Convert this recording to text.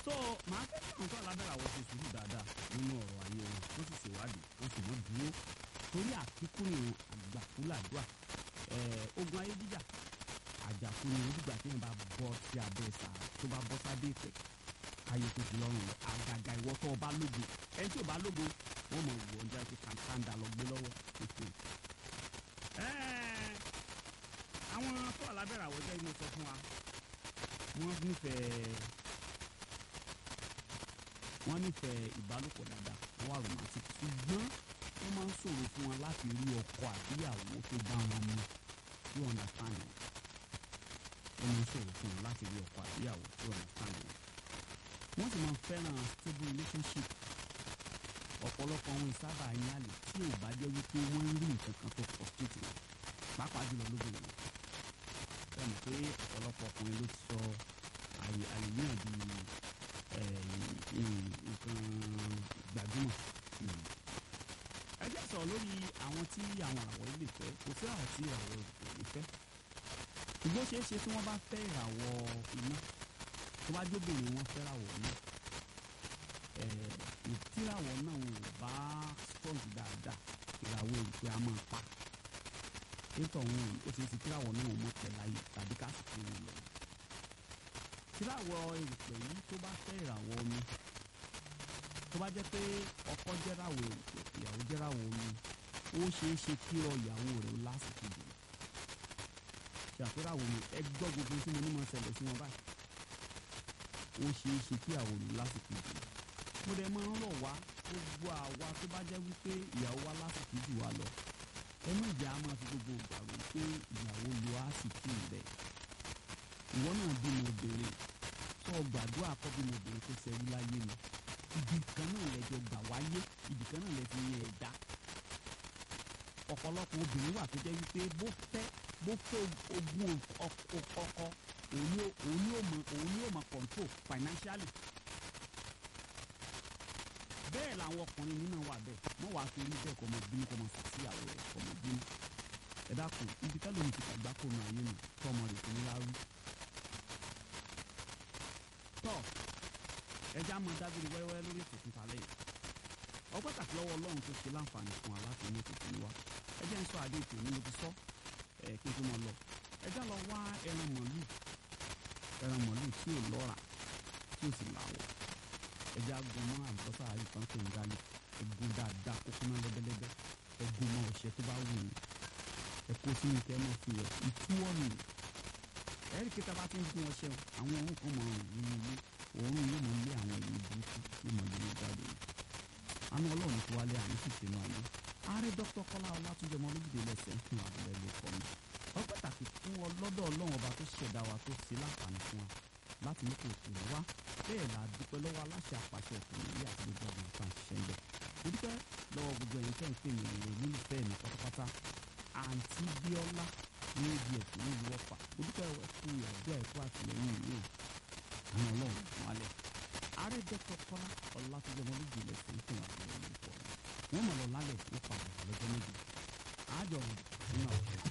so màá fẹ́ kí àwọn tó alábẹ́rẹ́ àwọn ṣe sùúrù dáadáa nínú ọ̀rọ̀ ayé wọn tó sì ṣèwádìí ó sì mọ́ dúró torí àkíkú ni àgbàkúlàdúà ogun ayé jíjà àjàkú ni onígbà tí wọn bá bọ́ sí abẹ́ sà tó bá bọ́ sábẹ́ ìpẹ́ ayé tó ti lọ́rùn rẹ̀ àgàgà ìwọ tó o bá lógo ẹni tí o bá lógo wọ́n mọ̀ wọ̀ ọ́n jáde kàńtàǹdà lọ gbé lọ́wọ́ àwọn tó alábẹ́rẹ́ àwọn jẹ́ inú sọ fún wa wọ́n nífẹ̀ẹ́ wọ́n nífẹ̀ẹ́ ìbálòpọ̀ dáadáa wọ́n wà romantic ṣùgbọ́n wọ́n máa ń ṣòro fún wọn láti rí ọkọ àbíyàwó tó bá wọn mu tí wọ́n understand wọn wọ́n máa ń ṣòro fún wọn láti rí ọkọ àbíyàwó tí wọ́n understand wọn wọ́n sì máa ń fẹ́ràn stable relationship ọ̀pọ̀lọpọ̀ àwọn ìsábà yín àlè tí ò bá jẹ́ wípé wọ́n ń rí nǹkan kan tó frustrate wọn pàápàá jùlọ lóbìnrin sẹ́ni pé ọ̀pọ̀lọpọ̀ ọkùnrin ló ti sọ àyè àlèyàn di nǹkan gbajúmọ̀. ẹ jẹ́ sọ̀rọ̀ lórí àwọn tí àwọn àwọ̀ ilé fẹ́ kò sí àwọn tí ìràwọ̀ ilé fẹ́ ṣùgbọ́n ṣeé ṣe tí wọ́n bá fẹ́ ìràwọ̀ iná tó bá jóbìnrin wọn fẹ́ ìràwọ̀ iná ìtìràwọ̀ náà ò bá strong dáadáa ìràwọ̀ èyí pé a máa pa nítorí òun ó ṣe é ṣe kíláwọ̀ náà mọ̀ tẹ̀láyé tàbí ká sì fi wọn lọ. kíláwọ̀ èrùpẹ̀ yìí tó bá fẹ́ ìràwọ̀ omi tó bá jẹ́ pé ọkọ jẹ́ràwọ̀ èrùpẹ̀ ìyàwó jẹ́ràwọ̀ omi ó ṣeé ṣe kí ọ ìyàwó rẹ̀ lásìkò jù ṣàpéràwọ̀ mi ẹ gbọ́ gbogbo tí mo ní mọ̀ ṣẹlẹ̀ sí wọn báyìí ó ṣeé ṣe kí ìyàwó mi lásìkò jù mo dẹ̀ máa ń rọ̀ wá gbogbo àwa tó bá jẹ́ wípé ìyàwó wa lásìkò jù wá lọ ẹ má jẹ́ a máa fi gbogbo ìgbà rò pé ìyàwó lo àsìkò rẹ̀ ìwọ náà bímọ obìnrin tó o gbàdúrà kọ́ bímọ obìnrin tó ṣẹ́rí láyé ni ibì kan náà lẹ́jọ́ gbà wáyé ibì kan náà lẹ́fi yẹn ẹ̀dá ọ̀pọ̀lọpọ̀ obìnrin wà tó jẹ́ wípé bó fẹ́ bó fẹ́ ogún ọkọ òun ni ó mọ òun ni ó mọ control financially bẹ́ẹ̀ làwọn ọkùnrin nínú wà bẹ́ẹ̀ wọ́n wàá fi rí bẹ́ẹ̀ kọ́ ọmọ bínú kọ́ ọmọ sàṣìyàwó rẹ̀ kọ́ ọmọ bínú ẹ dákun ibi tẹ́lẹ̀ mi ti gbàgbá kó nu ayé mi tọ́ ọmọ rẹ̀ kò ní láwí. tọ́ ẹja mọ dábìrì wẹ́rẹ́wẹ́rẹ́ lórí ètò fún talẹ́ yìí ọ pàtàkì lọ́wọ́ ọlọ́run tó ṣe láǹfààní fún wa láti ní ètò fún wa ẹjẹ ń sọ adé ètò ní mo ti sọ ẹ kí n tó mọ lọ ẹjẹ lọ wá ẹran màlúù ẹran màlúù tí ò lọ́ra tí ò sì láwọ̀ ẹjẹ agun mọ àlùbọ́sà àyíkan tó ń galè ẹgún dáadáa kó kúná lẹ́bẹ́lẹ́bẹ́ ẹgún mọ ọṣẹ tó bá wù yín ẹkọ sínú kẹ mọ fi ẹ ìtúwọ́ nù ẹ̀rí kí tábà tó ń gún ọṣẹ àwọn òórùn kan mọ ọrùn nínú ilé òórùn yóò mọ ilé àwọn èyí burúkú yóò mọ ilé jáde àánú ọlọ́run tó wálé àánú sì sínú ayé ààrẹ dr kọlá ọlátúnjẹ mọ olóbìdé lẹsẹ ń fún abúlé ló kọ mi ọ pàtàkì fún ọlọ́dọ̀ ọlọ́run ọba tó ṣẹ̀dá wa tó ṣe láǹfààní fún wa láti ní kò tù wá bẹ́ẹ̀ la dúpẹ́ lọ́wọ́ aláṣẹ àpàṣẹ ọkùnrin yìí àti gbogbo ọ̀gbìn tá à ń ṣiṣẹ́ ń bẹ̀. mo dúpẹ́ lọ́wọ́ gbogbo ẹ̀yin tẹ́ ń pè mí rere nílùfẹ́ mi pátápátá àǹtí bíọ́lá ní ibi ẹ̀kọ́ ní ìlú ọ̀fà mo dúpẹ́ ẹ̀kú ìyàgbé ẹ̀kú àtìlẹ́yìn ìlú àwọn ọlọ́run wálẹ̀. ààrẹ dẹ́kọ̀ kọ́lá ọlátúnjẹmọ lójú ilẹ̀ fún fún àwọn ọmọ ìkọ̀ wọn mọ̀ lọ lálẹ́ ó padà lọ́jọ́ méjì àjọ nínú àwọn